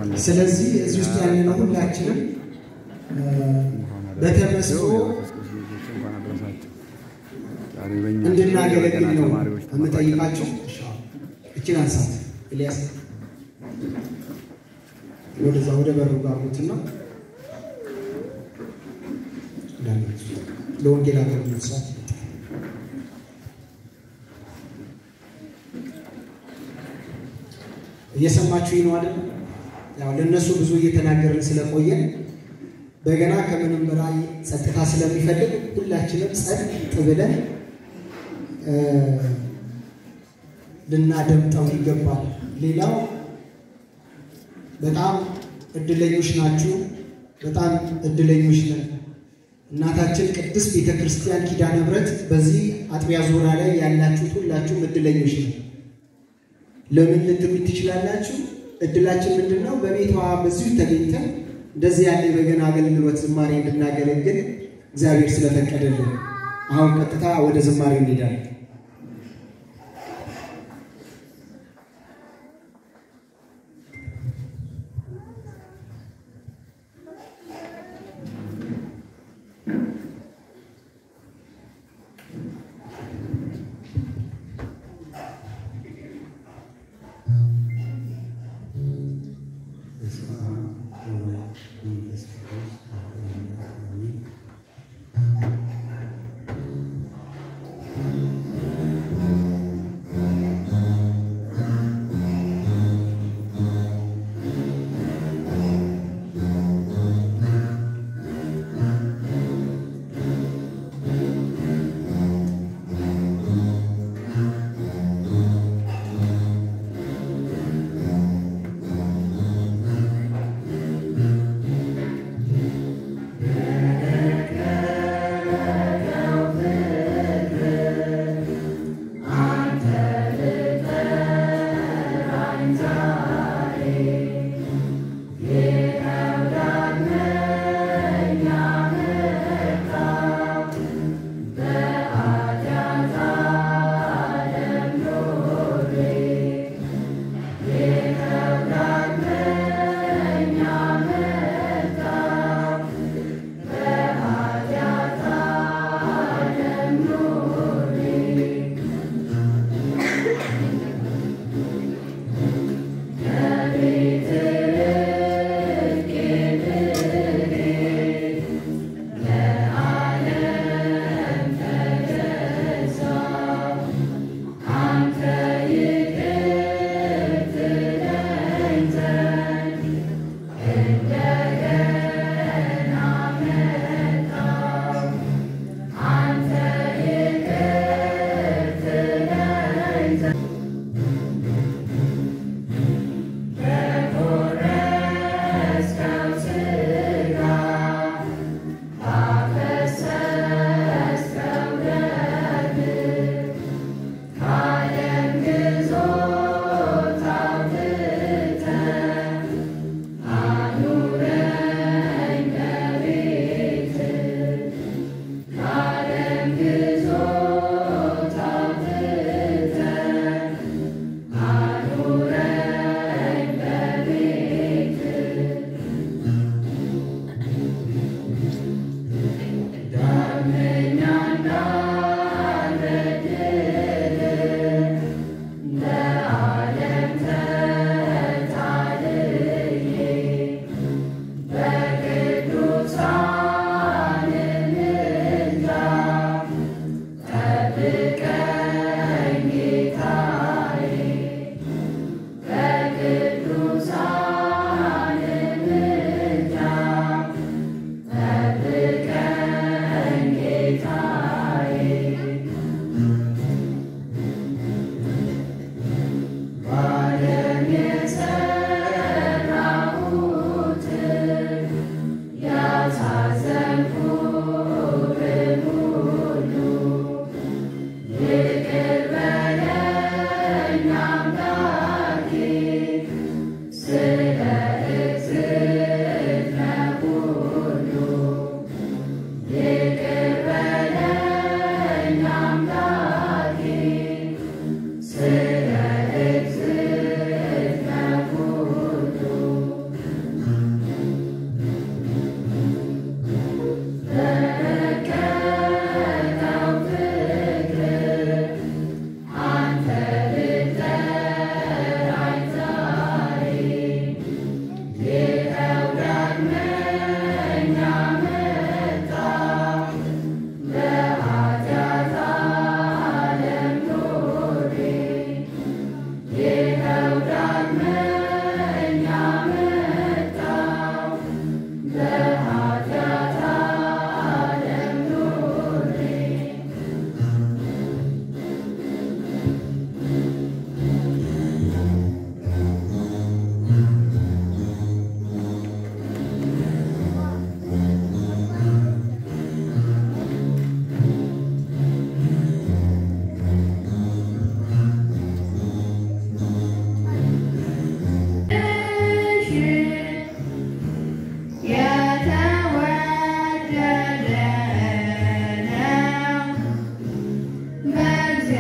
ስለዚህ እዚህ ውስጥ ያለነው ሁላችንም በተመስጦ እንድናገለግል ነው የምጠይቃቸው። እችን አንሳት ኤልያስ ወደዛ ወደ በሩ ጋር ሩትና ለወንጌል አገልግሎት ሰዓት እየሰማችሁ ነው አይደል? ያው ለእነሱ ብዙ እየተናገርን ስለቆየን በገና ከምንም በላይ ጸጥታ ስለሚፈልግ ሁላችንም ጸጥ ብለን ልናደምጠው ይገባል። ሌላው በጣም እድለኞች ናችሁ። በጣም እድለኞች ነን። እናታችን ቅድስት ቤተ ክርስቲያን ኪዳነ ምሕረት በዚህ አጥቢያ ዙሪያ ላይ ያላችሁት ሁላችሁም እድለኞች ነው። ለምን ልትሉ ትችላላችሁ? እድላችን ምንድን ነው? በቤቷ በዚሁ ተገኝተን እንደዚህ ያለ የበገና አገልግሎት ዝማሬ እንድናገለግል እግዚአብሔር ስለፈቀደልን፣ አሁን ቀጥታ ወደ ዝማሬ እንሄዳለን።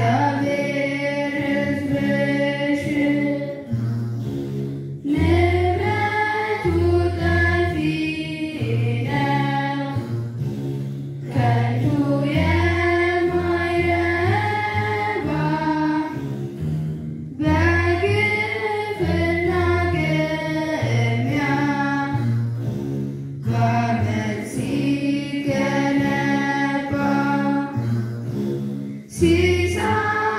እግዚአብሔር ሕዝብሽ ንብረቱ ጠፊ ነው፣ ከንቱ የማይረባ በግፍና ግምያ በዓመት ሲገነባ ሲሳይ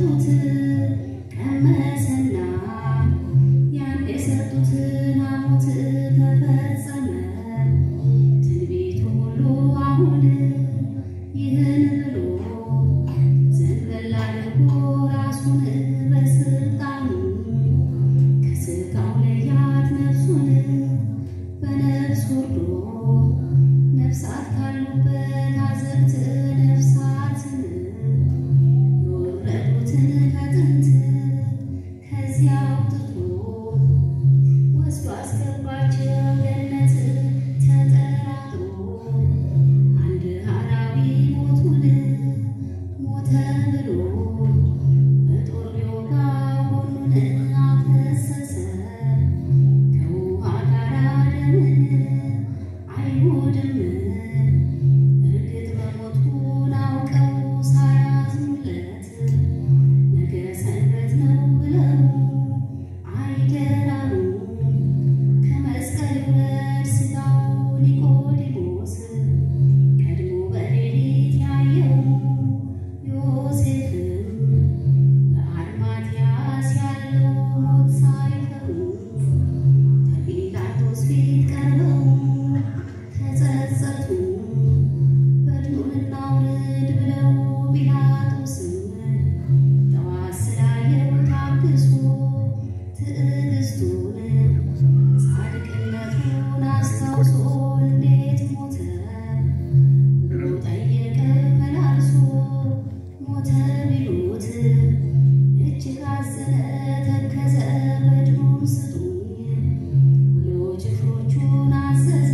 የሰጡት ቀመሰና ያን የሰጡትን ሐሞት ተፈጸመ ትንቢቱ ሁሉ አሁን ይህን ብሎ ዘንበል አድርጎ ራሱን በስልጣኑ ከሥጋው ለያት ነፍሱን በነፍስ ወርዶ ነፍሳት ካሉበት አዘቅት ነፍሳትን የወረዱትን ከጥንት ከዚያ አውጥቶ ወስዶ አስገባቸው ገነት ተጠራጥሮ አንድ ሐራዊ ሞቱን ሞተ ብሎ በጦር ቢወጋው ጎኑን አፈሰሰ ከውሃ ጋር ደምን አይሁድም እርግጥ መሞቱን አውቀው ሳያዝኑለት ነገ ሰንበት ነው ብለው አይደራሩ ከመስቀል ይውረድ ሥጋው ኒቆዲሞስ ቀድሞ በሌሊት ያየው ዮሴፍም በአርማትያስ ያለው ሞት ሳይፈሩ ከጲላጦስ ፊት ቀርበው ተጸጸቱ። በድኑን እናውርድ ብለው ጲላጦስም ጠዋት ስላየው ታግሶ ትዕግስቱን ጻድቅነቱን አስታውሶ እንዴት ሞተ ብሎ ጠየቀ መላልሶ ሞተ ቢሉት እጅግ አዘነ ተከዘ በድኑን ስጡኝ ብሎ ጭፍሮቹን አዘዘ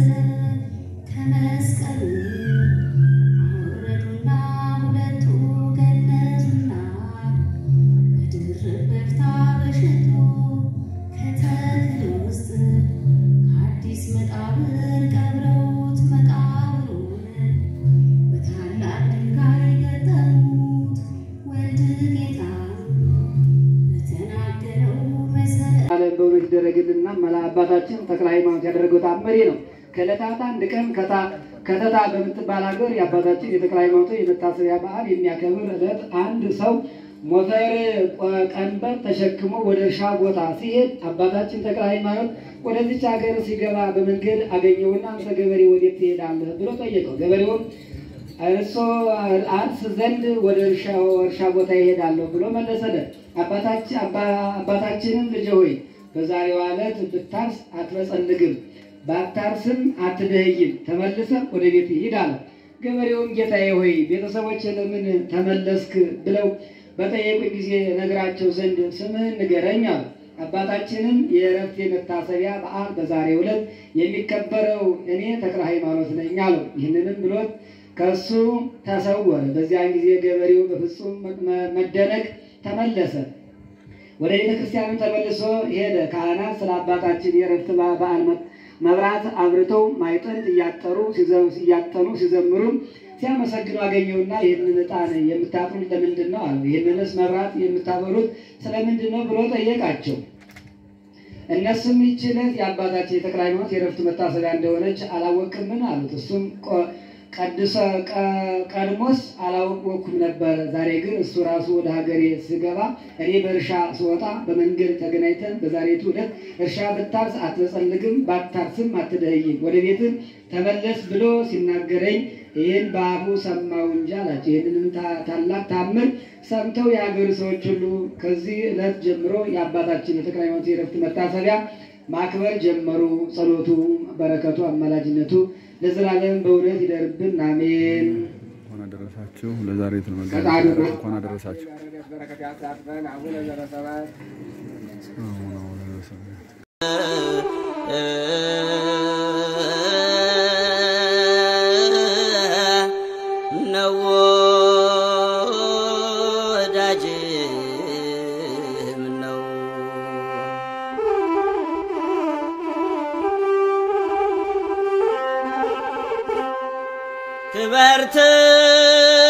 ከመስቀሉ አወረዱና ሁለቱ ገነዙና በድርብ በፍታ በሽቶ ከተክል ውስጥ ከአዲስ መቃብር ቀብረውት መቃብሩን በታላቅ ድንጋይ ገጠሙት ወልድ ጌታ በተናገረው መሰረት ዓለም በእውነት ይደረግልና መላ አባታችን ተክለ ሃይማኖት ያደረገው ታምሬ ነው። ከዕለታት አንድ ቀን ከታ ከተታ በምትባል ሀገር የአባታችን የተክለ ሃይማኖት የመታሰቢያ በዓል የሚያከብር ዕለት አንድ ሰው ሞፈር ቆ- ቀንበር ተሸክሞ ወደ እርሻ ቦታ ሲሄድ አባታችን ተክለ ሃይማኖት ወደዚች ሀገር ሲገባ በመንገድ አገኘውና አንተ ገበሬ ወዴት ትሄዳለህ ብሎ ጠየቀው። ገበሬውም እርሶ አርስ ዘንድ ወደ እርሻው እርሻ ቦታ ይሄዳለሁ ብሎ መለሰለት። አባታችን አባ- አባታችንም ልጄ ሆይ በዛሬው ዕለት ብታርስ አትበጸልግም፣ ባታርስም አትደህይም፣ ተመልሰህ ወደ ቤት ሂድ አለው። ገበሬውም ጌታዬ ሆይ ቤተሰቦች ለምን ተመለስክ ብለው በጠየቁኝ ጊዜ ነግራቸው ዘንድ ስምህን ንገረኝ አሉ። አባታችንም የእረፍት የመታሰቢያ በዓል በዛሬው ዕለት የሚከበረው እኔ ተክለ ሃይማኖት ነኝ አለው። ይህንንም ብሎት ከእሱ ተሰወረ። በዚያን ጊዜ ገበሬው በፍጹም መ- መደነቅ ተመለሰ። ወደ ቤተ ክርስቲያንም ተመልሶ ሄደ። ካህናት ስለ አባታችን የእረፍት በ- በዓል መ- መብራት አብርተው ማይጠንት እያጠሩ ሲዘ- እያጠኑ ሲዘምሩም ሲያመሰግኑ አገኘውና ይህንን ዕጣን የምታጥኑት ለምንድን ነው አለው። ይህንንስ መብራት የምታበሩት ስለምንድን ነው ብሎ ጠየቃቸው። እነሱም ይህች ዕለት የአባታችን የተክለ ሃይማኖት የእረፍት መታሰቢያ እንደሆነች አላወቅምን አሉት። እሱም ቆ- ቀድሰ ቀ- ቀድሞስ አላወቅኩም ነበር። ዛሬ ግን እሱ ራሱ ወደ ሀገሬ ስገባ እኔ በእርሻ ስወጣ በመንገድ ተገናኝተን በዛሬቱ ዕለት እርሻ ብታርስ አትበጸልግም፣ ባታርስም አትደህይም፣ ወደ ቤትም ተመለስ ብሎ ሲናገረኝ ይህን በአፉ ሰማው እንጂ አላቸው። ይህንንም ታ- ታላቅ ታምር ሰምተው የሀገሩ ሰዎች ሁሉ ከዚህ ዕለት ጀምሮ የአባታችን የተክለ ሃይማኖት የዕረፍት መታሰቢያ ማክበር ጀመሩ። ጸሎቱ፣ በረከቱ፣ አማላጅነቱ ለዘላለም በእውነት ይደርብን፣ አሜን። እንኳን አደረሳችሁ። ለዛሬ የተመጋቢ ፈጣሪ ሆይ እንኳን አደረሳችሁ። በረከት ያሳትፈን። አቡነ ዘበሰማያት አሁን አሁን አደረሳችሁ። ነው ወዳጅ ነው ክበርት